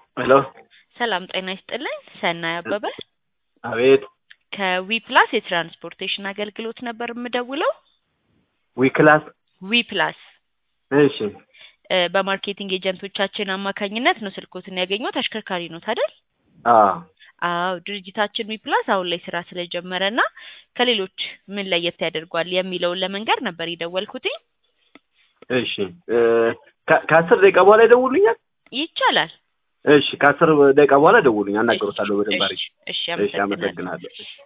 ሄሎ ሰላም ጤና ይስጥልኝ። ሰናይ አበበ አቤት ከዊ ፕላስ የትራንስፖርቴሽን አገልግሎት ነበር የምደውለው። ዊክላስ ዊ ፕላስ እሺ እ በማርኬቲንግ ኤጀንቶቻችን አማካኝነት ነው ስልኮትን ያገኘሁት። አሽከርካሪ ነው አይደል? አዎ አዎ ድርጅታችን ዊ ፕላስ አሁን ላይ ስራ ስለጀመረ እና ከሌሎች ምን ለየት ያደርጓል የሚለውን ለመንገር ነበር የደወልኩትኝ። እሺ እ ከ- ከአስር ደቂቃ በኋላ ይደውሉኛል ይቻላል። እሺ ከአስር ደቂቃ በኋላ ደውሉኝ አናገሮታለሁ በደንብ አድርጌ እሺ፣ እሺ እሺ አመሰግናለሁ። አመሰግናለሁ